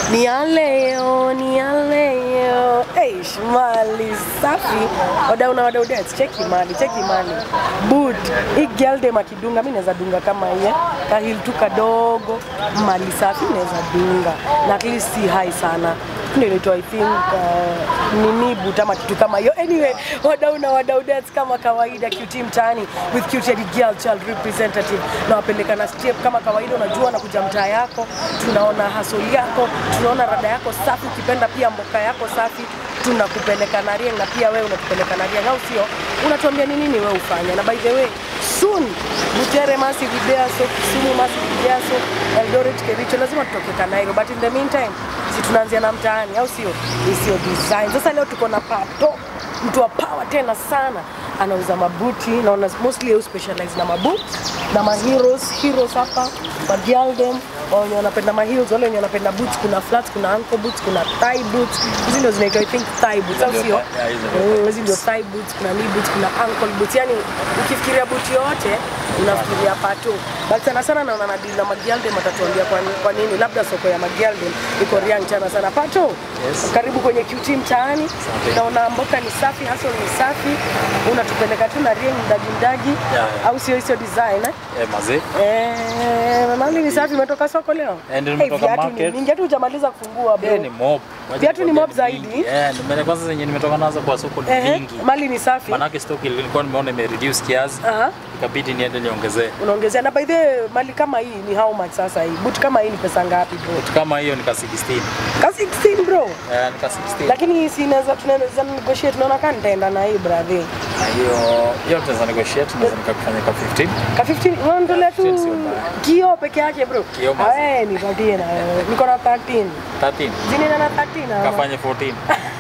ni ya leo, ni ya leo. Hey, shmali safi. Wadau na wadau dance, cheki mali, cheki mali. Boot, hii girl dem akidunga, mimi naweza dunga kama hiye. Kahil tu kadogo, mali safi naweza dunga. Na at least si high sana. Ndio inaitwa I think uh, nini boot ama kitu kama hiyo. Anyway, wadau na wadau dance kama kawaida QT mtaani with QT hadi girl child representative na wapeleka na step kama kawaida, unajua na kuja mtaa yako, tunaona hasoli yako, tunaona rada yako safi, ukipenda pia mboka yako safi tunakupeleka na Rieng na pia wewe unatupeleka na Rieng, au sio? Unatuambia ni nini wewe ufanya. Na by the way, soon Butere Massive Ideaso, Kisumu Massive Ideaso, Eldoret Kericho, lazima tutoke Kanairo, but in the meantime si tunaanzia na mtaani, au sio? Isio design. Sasa leo tuko na Pato, mtu wa power tena sana anauza mabuti naona mostly you specialize na mabuti na maheroes heroes hapa magialdem wenye wanapenda maheels wale wenye wanapenda boots kuna flats kuna ankle boots kuna thigh boots hizi ndio zinaitwa i think thigh boots au Ndio sio thigh- yeah, hizo ndio Mm, hizi ndio thigh boots kuna knee boots kuna ankle boots yani ukifikiria boot yote unafikiria pato but sana sana naona na deal na magialdem atatuambia kwa, ni- kwa nini labda soko ya magialdem iko Riang sana sana pato Yes. karibu kwenye QT mtaani naona mboka ni safi hustle ni safi unatupeleka tu na Rieng mdaji mdaji Yeah, yeah. au sio hizo design eh? Eh, mazee. Eh, mali ni safi umetoka soko leo Eh, ndio Eh, nimetoka viatu ni market. vingi hata hujamaliza kufungua bro Eh, ni mob. Wacha Viatu ni nikwambie mob zaidi? vingi. Eh, nimele kwanza zenye nimetoka nazo kwa soko ni Ehe, vingi. mali ni safi Manake stock ilikuwa nimeona ime reduce kiasi. Aha. Ikabidi niende niongezee. unaongezea na by the way, mali kama hii ni how much sasa hii boot kama hii ni pesa ngapi bro Kitu kama hiyo nika 16. ka 16 bro Eh, nika 16. lakini si inaweza tunaweza negotiate tunaona kama nitaenda na hii brother Na hiyo hiyo tunaweza negotiate, tunaweza nikakufanya kwa 15. ka 15 unaondolea tu 15 sio mbaya. kio peke yake bro Kioo mazi. awe nipatie na wewe niko na 13 13. jini na 13 na Kafanye 14.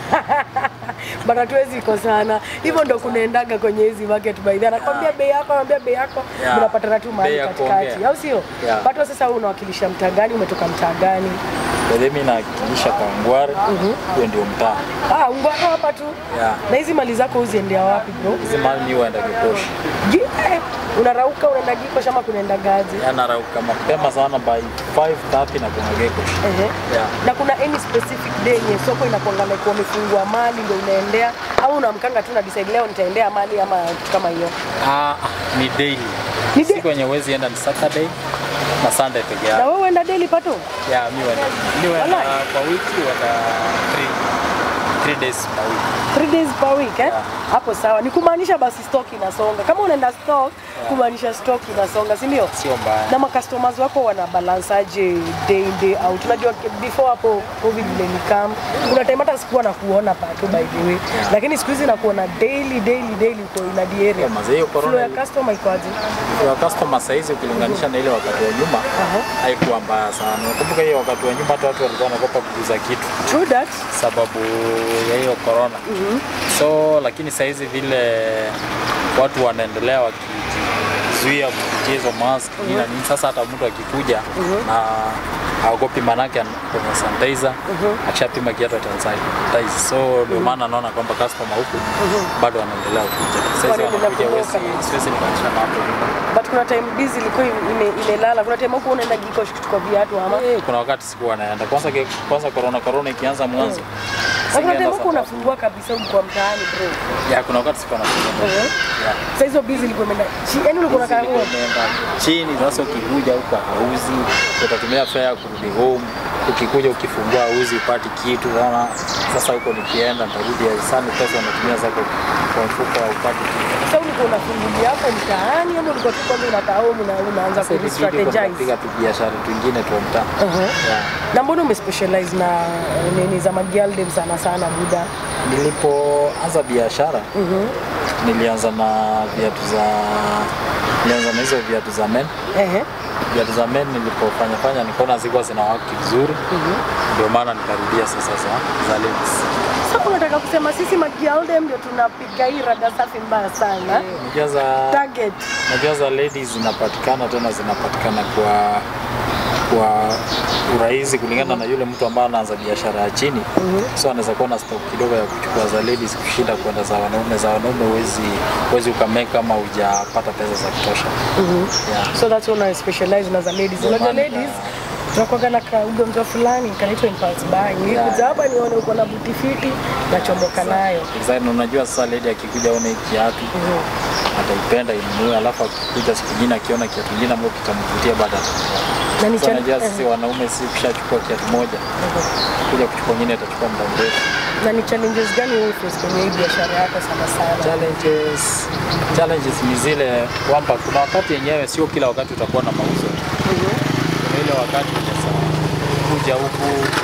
bana tuwezi kosana hivyo ndo kunaendaga kwenye hizi market by the way. anakwambia bei yako anakwambia bei yako Yeah. mnapatana tu mahali Bei ya katikati kuongea. au sio Yeah. pato sasa wewe unawakilisha mtaa gani umetoka mtaa gani Kwa hiyo mimi nawakilisha kwa Ngware. Hiyo ndio mtaa. ah ungwako hapa tu Yeah. na hizi mali zako uziendea wapi bro Hizi mali mimi huenda Kikoshi. Je, unarauka unaenda giko shama kunaenda gazi Yanarauka mapema sana by 5:30 na kuna Kikoshi. Ehe. Yeah. na kuna any specific day yenye soko inakuanga like wamefungua mali ndio unaendea au unaamkanga tu na decide leo nitaendea mali ama kitu kama hiyo Ah, ni daily. Ni da- Siku yenye huwezi enda ni Saturday na Sunday peke na yake. wewe uenda daily pato Yeah, mi huenda. Mi huenda Walai. kwa wiki huenda 3 3 days per week. Three days per week eh? Yeah. Hapo sawa. Ni kumaanisha basi stock inasonga. Kama unaenda stock, kumaanisha stock inasonga, si ndio? Sio mbaya. Na macustomers wako wana balance aje day in day out? Unajua before hapo covid ile ni come, kuna time hata sikuwa na kuona pato by the way, lakini siku hizi nakuona daily daily daily uko in the area. Yeah, mazee, hiyo corona Flow ya ili- customer iko aje? Kwa customer saizi ukilinganisha na ile wakati wa nyuma Aha. haikuwa mbaya sana. Nakumbuka hiyo wakati wa nyuma hata watu walikuwa wanaogopa kuuza kitu True that. sababu ya hiyo corona. So lakini saizi vile watu wanaendelea wakijizuia kupitia hizo mask nini na nini, sasa hata mtu akikuja na haogopi manake ana- kwenye sanitizer akishapima kiatu atanitize. So ndio maana naona kwamba customer huku bado wanaendelea kuja. Saizi Wanaendelea wanakuja, kutoka. huwezi- siwezi nikanisha na hapo nyuma. But kuna time busy ilikuwa ime- imelala. Kuna time huko unaenda giko kuchukua viatu ama Eh, kuna wakati sikuwa naenda kwanza, ke- kwanza corona corona ikianza mwanzo na kuna time singeenda huko sana. unafungua kabisa kwa mtaani bro. ya kuna wakati sikuwa nafungua Eh. Yeah. Sasa hizo busy ilikuwa imeenda. chi- Yaani ulikuwa unakaa Zilikuwa huko. imeenda chini. Sasa ukikuja huko hauzi, utatumia fare kurudi home. Ukikuja ukifungua hauzi upati kitu sana. Sasa huko nikienda nitarudi Aisani, pesa unatumia zako kwa mfuko upati kitu. Sasa ulikuwa unafungulia hapo mtaani ama ulikuwa tu kwanza unakaa home na unaanza Sasa ku ikibidi strategize? tunapiga tu biashara twingine tu mtaa. Uh-huh. Yeah. Na mbona umespecialize na eh, nini za magialdem sana sana buda? Nilipoanza biashara nilianza na viatu za nilianza na hizo viatu za men Ehe. viatu za men nilipofanya fanya nikaona zilikuwa zina waki vizuri ndio maana nikarudia sasa za, za ladies. Sasa unataka kusema sisi magialdem ndio tunapiga hii rada safi mbaya sana. Najua za Target. najua za ladies zinapatikana tena zinapatikana kwa kwa urahisi kulingana na yule mtu ambaye anaanza biashara ya chini so anaweza kuwa na stock kidogo ya kuchukua za ladies kushinda kwenda za wanaume za wanaume huwezi huwezi ukameka kama hujapata pesa za kutosha yeah. So that's when I specialize na za ladies. Ndio Unajua maana ladies tunakuwaga na ka ugonjwa fulani kanaitwa impulse buying. Nilikuja hapa nione uko na buti fiti nachomoka nayo. Design unajua sasa lady akikuja aone hii kiatu ataipenda inunue, alafu akikuja siku nyingine akiona kiatu kingine ambacho kitamvutia baada Na ni Sasa cha- unajua sisi wanaume si kushachukua kiatu moja kuja kuchukua nyingine itachukua muda mrefu. na ni challenges gani wewe face kwenye hii biashara yako sana sana? Challenges, challenges ni zile kwamba kuna wakati yenyewe sio kila wakati utakuwa na mauzo. Kuna ile wakati unaweza kuja huku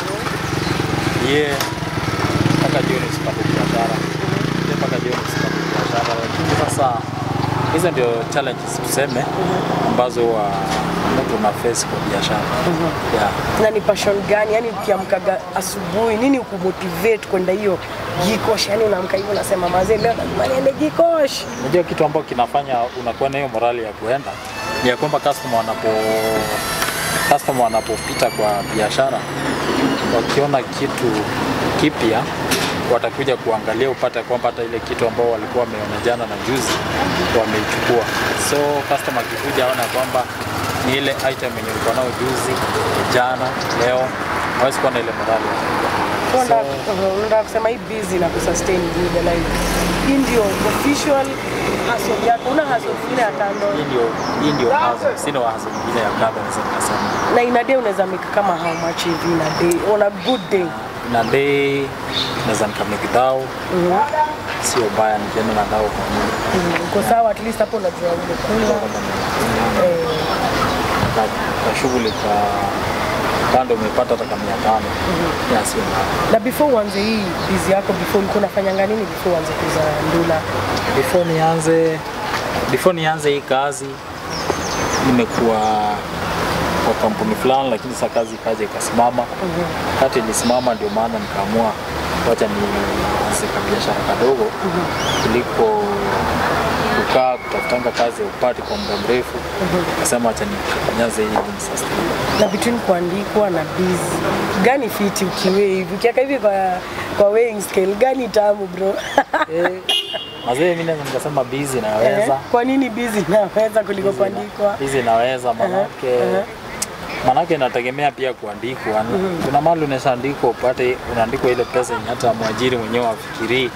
ye mpaka jioni usipate biashara, ye mpaka jioni usipate biashara, lakini sasa hizo ndio challenges tuseme ambazo wa mtu una face kwa biashara yeah. na ni passion gani yani ukiamkaga asubuhi nini ukumotivate kwenda hiyo gikosh yani unaamka hivyo unasema mazee leo lazima niende gikosh Unajua kitu ambacho kinafanya unakuwa na hiyo morali ya kuenda ni ya kwamba customer wanapo customer wanapopita kwa biashara wakiona kitu kipya watakuja kuangalia upate kwamba hata ile kitu ambao walikuwa wameona jana na juzi wameichukua. So customer akikuja aona kwamba ni ile item yenye ulikuwa nao juzi, jana, leo, hawezi kuwa na ile morali ya kuja. Unataka So, uh, unataka kusema hii busy na kusustain muda life hii ndio official hustle yako una hustle nyingine ya kando hii ndio hii ndio hustle, sina hustle nyingine ya kando naweza nikasema. na ina day unaweza make kama how much hivi in a day on a good day na day naweza nikamake dhao, sio baya nikienda na dhao kwa nyumba Mm, uko sawa at least hapo unajua umekula eh, na kwa shughuli kwa kando umepata hata kama mia tano ya sio mbaya. na before uanze hii busy yako before ulikuwa unafanyanga nini before uanze kuuza ndula Before nianze before nianze hii kazi nimekuwa kwa kampuni fulani, lakini sasa kazi ikaja ikasimama. Wakati ilisimama, ndio maana nikaamua wacha nianze ka biashara kadogo kuliko kukaa kutafutanga kazi ya upati kwa muda mrefu. Nikasema wacha nianze hii ni sustain. na between kuandikwa na busy gani fiti ukiwe hivi ukiaka hivi kwa kwa weighing scale gani tamu bro Eh, Mazee, mimi naweza nikasema busy Eh, naweza kwa nini busy naweza kuliko kuandikwa hizi naweza manake manake inategemea pia kuandikwa. Kuna mahali unaweza andikwa upate unaandikwa ile pesa yenye hata mwajiri mwenyewe afikirii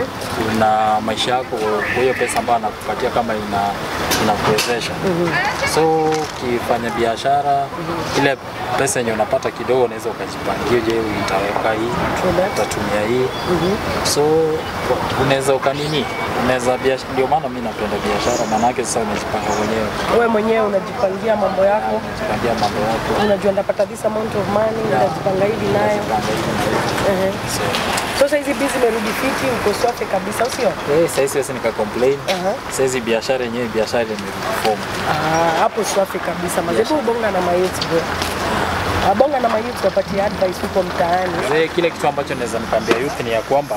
una maisha yako kwa hiyo pesa ambayo anakupatia kama ina inakuwezesha. So ukifanya biashara ile pesa yenye unapata kidogo, unaweza ukajipangia, je, nitaweka hii, True that. utatumia hii so unaweza ukanini, unaweza biashara. Ndio maana mimi napenda biashara, maanake sasa unajipanga mwenyewe, wewe mwenyewe unajipangia mambo yako unajipangia mambo yako, unajua ndapata this amount of money unajipanga hivi nayo unajipanga hivi na hivi. Ehe. So, so sasa hizi busy imerudi fiti uko safi kabisa au sio eh, sasa siwezi nika complain. Aha. Sasa hizi biashara yenyewe biashara imerudi form. Ah, hapo safi kabisa mazebu bonga na mayouth bro Ah, bonga na mayouth wapatie advice huko mtaani Mzee, kile kitu ambacho naweza nikamwambia youth ni ya kwamba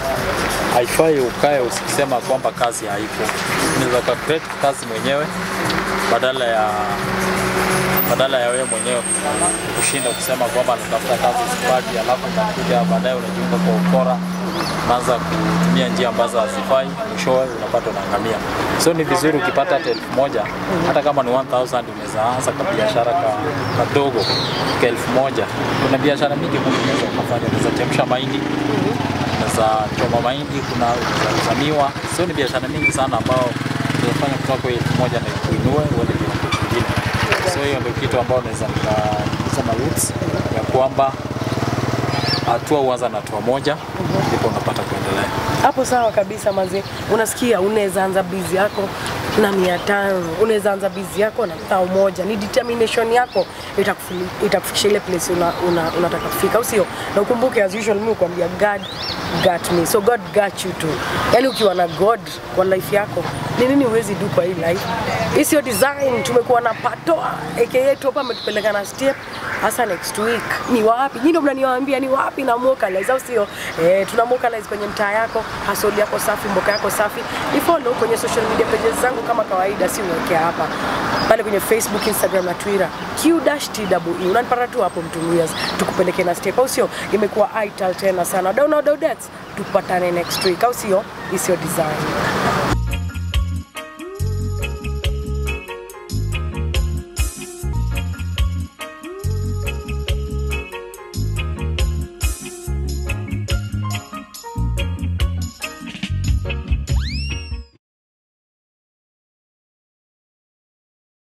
haifai ukae ukisema kwamba kazi haipo. Unaweza ka create kazi mwenyewe badala ya badala ya wewe mwenyewe kushinda kusema kwamba natafuta kazi sipati, alafu unakuja baadaye unajiunga kwa ukora, unaanza kutumia njia ambazo hazifai, mwishowe unapata unaangamia. So ni vizuri ukipata hata elfu moja hata kama ni 1000 unaweza anza kwa biashara ka, kadogo kwa elfu moja. Kuna biashara mingi Mungu unaweza ukafanya, unaweza chemsha mahindi unaweza choma mahindi, kuna unaweza uza miwa. So ni biashara mingi sana ambao unaweza fanya kutoka kwa elfu moja na kuinue uende kiwango kingine. So hiyo ndio kitu ambao naweza nikasema roots ya kwamba hatua huanza na hatua moja ndipo unapata kuendelea. hapo sawa kabisa maze unasikia unaweza anza bizi yako na mia tano unaweza anza bizi yako na thao moja ni determination yako itakufi- itakufikisha ile place una, una, unataka kufika au sio na ukumbuke as usual mimi kuambia god got me so god got you too yani ukiwa na god kwa life yako ni nini huwezi du kwa hii life hii sio design tumekuwa na patoa aka tu hapa ametupeleka na step hasa next week ni wapi nyinyi ndio mnaniwaambia ni wapi na Mokalize au sio eh tuna Mokalize kwenye mtaa yako hasoli yako safi mboka yako safi ni follow kwenye social media pages zangu kama kawaida si uwekea hapa pale kwenye Facebook Instagram na Twitter Q-TWE unanipata tu hapo mtumias tukupeleke na step au sio imekuwa ital tena sana download dates tupatane next week au sio isio design